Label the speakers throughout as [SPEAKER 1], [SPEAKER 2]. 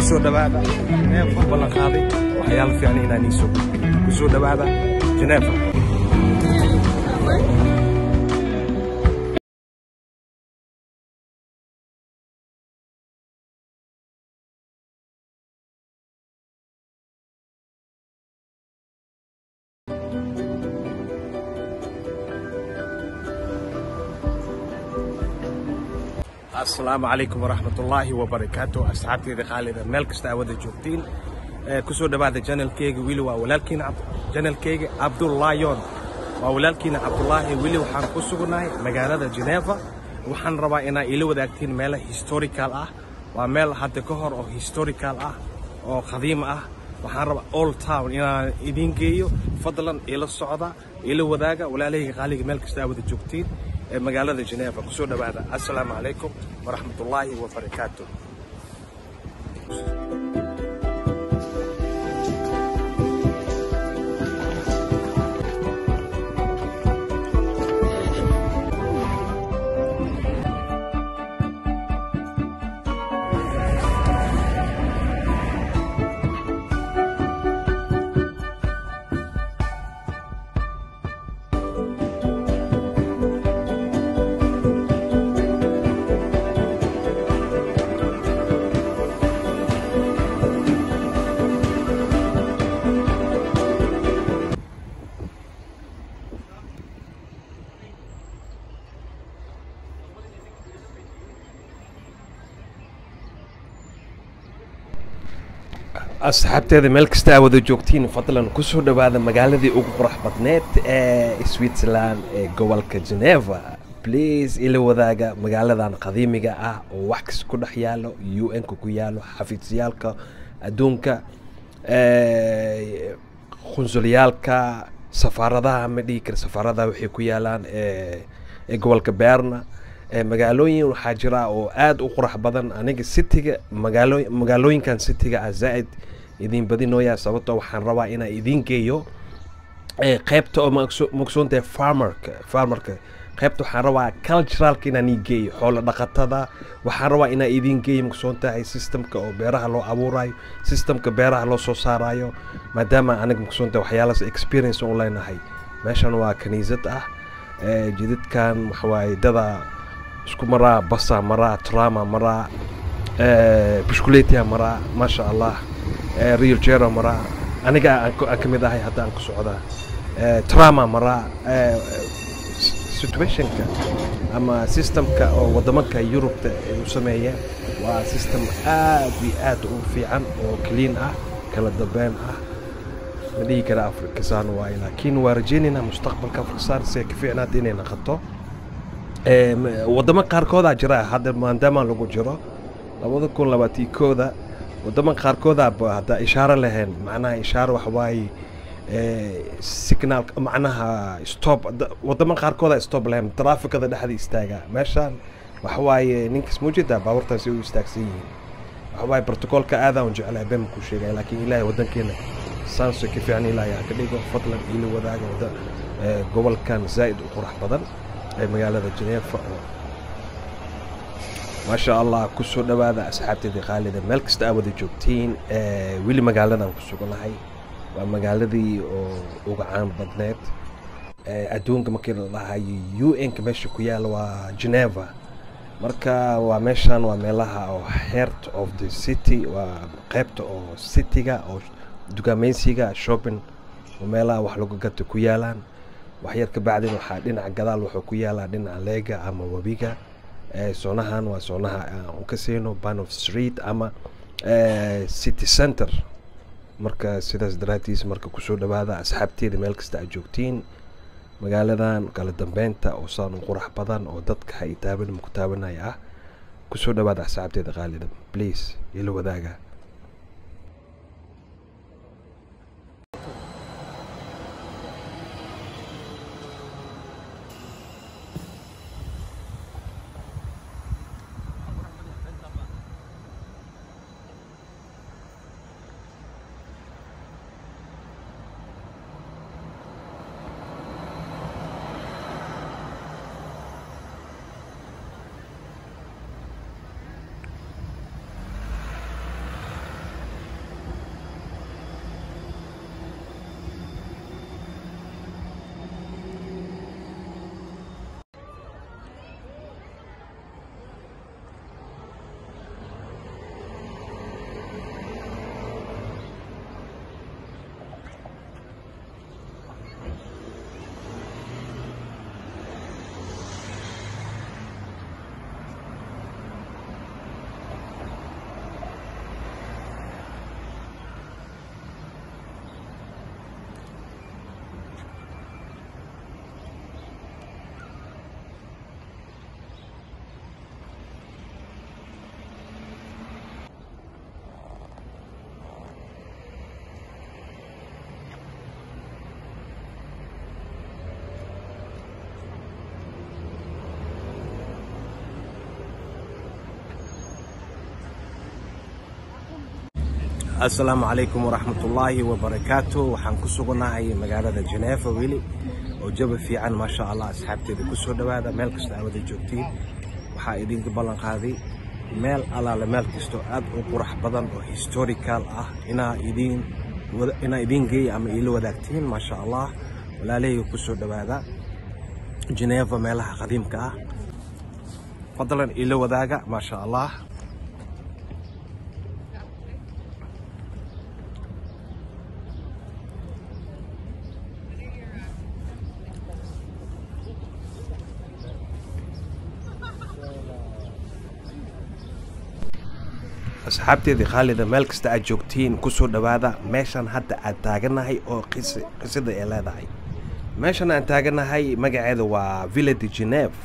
[SPEAKER 1] kusoo dhawaada Geneva ballan qaaday waxyaalo fiican inaan ii soo gudbiyo kusoo dhawaada Geneva asalaamu calaykum waraxmatullaahi wabarakaatu asxaabteyda qaalida meel kasta aa wada joogtiin kusoo dhawaada janalkeyga wili waa walaalkiina janalkeyga cabdullaayon waa walaalkiina cabdulaahi wili waxaan ku sugnahay magaalada geneva waxaan rabaa inaa ila wadaagtiin meelo historical ah waa meel hadda ka hor oo historical ah oo qadiim ah waxaan rabaa old town inaan idiin geeyo fadlan ila socda ila wadaaga walaalahayga qaaliga meel kasta aa wada joogtiin ee magaalada Geneva kusoo dhawaada assalaamu calaykum waraxmatullaahi wabarakaatu asxaabteeda meel kasta aa wada joogtiin fadlan kusoo dhawaada magaaladii ugu qurux badneed ee switzerland ee gobolka geneva please ila wadaaga magaaladan qadiimiga ah oo wax kasta ku dhex yaalo u n-ka ku yaalo xafiisyaalka adduunka qunsulyaalka safaaradaha ma dhihi kara safaaradaha waxay ku yaalaan ee gobolka beerna magaalooyin waxaa jira oo aada u qurux badan aniga cityga magaalo magaalooyinkan cityga ah zaa-id idin badinooyaa sababtoo waxaan rabaa inaan idiin geeyo qeybta oo maqsuuntahay farmerka farmerka qeybta waxaan rabaa culturalka inaan ii geeyo xoolo dhaqatada waxaan rabaa inaan idiin geeyo maqsuun tahay systemka oo beeraha loo abuurayo systemka beeraha loo soo saarayo maadaama aniga maqsuun tahay waxyaalaas experience u leenahay meeshan waa kaniisad ah jidadkan waxawaaye dada isku maraa basa maraa trama maraa bushkuletia maraa maasha allah real jero maraa aniga aan ka mid ahay hadda aan ku socdaa trama maraa situationka ama systemka oo waddamanka yurubta ay u sameeyeen waa system aad iyo aad u fiican oo clean ah kala dambeyn ah ma dhihi kara afrikasaan waaye laakiin waa rajeynaynaa mustaqbalka afrikasaan si ay ka fiicnaata inay naqato waddamo qaarkoodaa jira hadda maadaama lagu jiro labada kun labaatii kooda waddamo qaarkoodaa hadda ishaaro lahayn macnaha ishaaro waxa waaye signal macnaha stop waddamo qaarkoodaa stop lahayn traafikada dhexda istaaga meeshaan waxa waaye ninkas muujida baabuurtaasi u istaagsan yihiin waxa waaye protocolka aadaan jeclahay been ku sheegaya laakiin ilaahay waddankeena saanso ka fiican ilaahay ha ka dhigo fadlan ila wadaaga wadda gobolkan zaa'id u qurux badan ee magaalada Geneva oo maasha allah kusoo dhawaada asxaabteedii qaalida meel kasta aa wada joogtiin weli magaaladan ku suganahay waa magaaladii oo uga caan badneed adduunka markii la dhahayo u n-ka meesha ku yaala waa geneva marka waa meeshan waa meelaha oo heart of the city waa qeybta oo cityga oo dukaamaysiga shopping oo meelaha wax lagu gata ku yaalaan waxyar ka bacdin waxaa dhinaca gadaal wuxuu ku yaalaa dhinaca leega ama webiga soonahan waa soonaha aan ka siino banof street ama city center marka sidaas daraadtiis marka kusoo dhawaada asxaabteeda meel kasta aad joogtiin magaaladan kala dambeynta oo saan u qurax badan oo dadka ha i taaban maku taabanaya ah kusoo dhawaada asxaabteeda qaalida please ila wadaaga asalaamu calaykum waraxmatullaahi wabarakaatu waxaan ku sugannahay magaalada jeneefa weli oo jaba fiican maasha allah asxaabteeda ku soo dhowaada meel kasta aawada joogtiin waxaa idinka ballan qaaday meel allaale meel kastoo aad u qurax badan oo historical ah inaa idiin inaa idiin geeya ama iila wadaagtiin maasha allah walaalahayga ku soo dhowaada jeneefa meelaha qadiimka ah fadlan iila wadaaga maasha allah asxaabteedii khaalida meel kasta aad joogtiin ku soo dhowaada meeshan hadda aad taaganahay oo qisada ay leedahay meeshan aan taaganahay magaceeda waa villa de geneve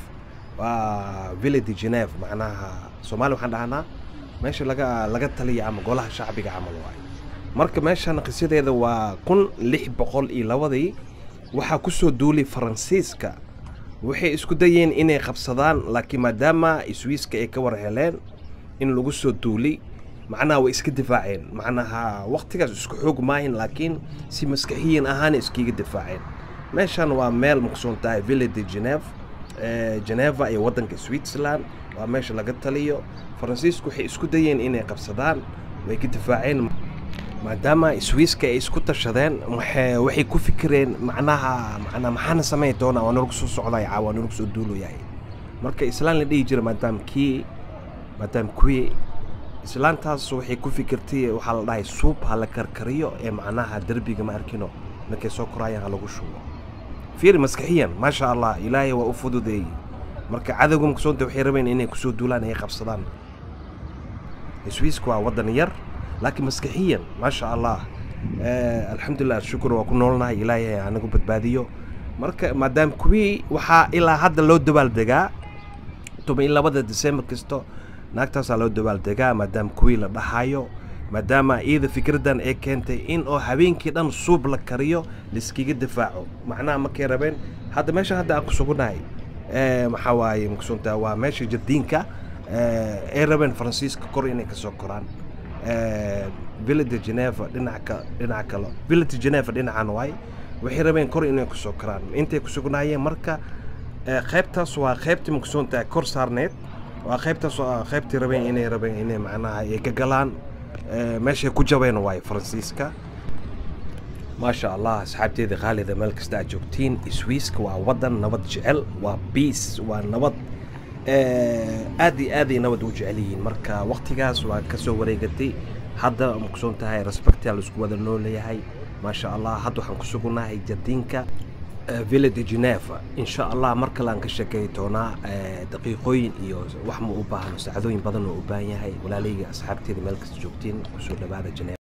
[SPEAKER 1] waa villa de geneve macnaha soomaali waxaan dhahnaa meesha laga laga taliya ama golaha shacbiga camal waay marka meeshan qisadeeda waa kun lix boqol iyo labadii waxaa ku soo duulay faransiiska waxay isku dayeen inay qabsadaan laakiin maadaama swiiska ay ka war heleen in lagu soo duulay macnaha way iska difaaceen macnaha waqtigaas isku xoog maahin laakiin si maskaxiyan ahaana iskiga difaaceen meeshan waa meel maqsuun tahay villa de geneve geneva iyo waddanka switzerland waa meesha laga taliyo faransiisku waxay isku dayeen inay qabsadaan way ka difaaceen maadaama swiiska ay isku tashadeen waxay ku fikireen macnaha macnaa maxaana samayn doonaa waa nalagu soo socday caa waa nalagu soo duulayahay marka islaan la dhihi jira maadaama kii maadaama kuwii islaantaas waxay ku fikirtay waxaa la dhahay suub ha la karkariyo ee macnaha derbiga ma arkino markay soo koraayaan ha lagu shubo fiir maskaxiyan maasha allah ilaahay waa u fududeeyey marka cadowga maqsoonta waxay rabeen inay kusoo duulaan ay qabsadaan swiiska waa waddan yar laakiin maskaxiyan maasha allah alxamdulilah shukur waa ku noolnahay ilaahay anagu badbaadiyo marka maadaama kuwii waxaa ilaa hadda loo dabaaldegaa toban iyo labada december kasto naagtaasaa loo dabaaldegaa maadaama kuwii la dhahayo maadaama iyada fikraddan ay keentay in oo habeenkii dhan suub la kariyo laiskiga difaaco macnaha markay rabeen hadda meesha hadda aan ku sugunahay maxaa waaye maqsuunta waa meesha jardiinka ay rabeen faransiiska kor inay ka soo koraan villa de geneva dhinaca dhinaca kale villa de geneva dhinacan waay waxay rabeen kor inay ku soo koraan intay ku sugnaayeen marka qaybtaas waa qaybtii maqsuunta kor saarneed waa qaybtaas waa qaybtii rabeen inay rabeen inay macnaha ay ka galaan meeshay ku jabeen waaye faransiiska maasha allah asxaabteeda khaalida meel kasta aad joogtiin swiiska waa waddan nabad jecel waa biis waa nabad aad iyo aaday nabad u jecel yihiin marka waqtigaas waa ka soo wareegatay hadda maqsuun tahay respectia laisku wada nooleeyahay maasha allah hadda waxaan ku sugunnahay jardiinka villa de geneva insha allah mar kale aan ka sheekay doonaa daqiiqooyin iyo wax ma u baahno saacadooyin badan oo u baahan yahay walaalayga asxaabteeda meel kasta joogtiin kusoo dhawaada geneva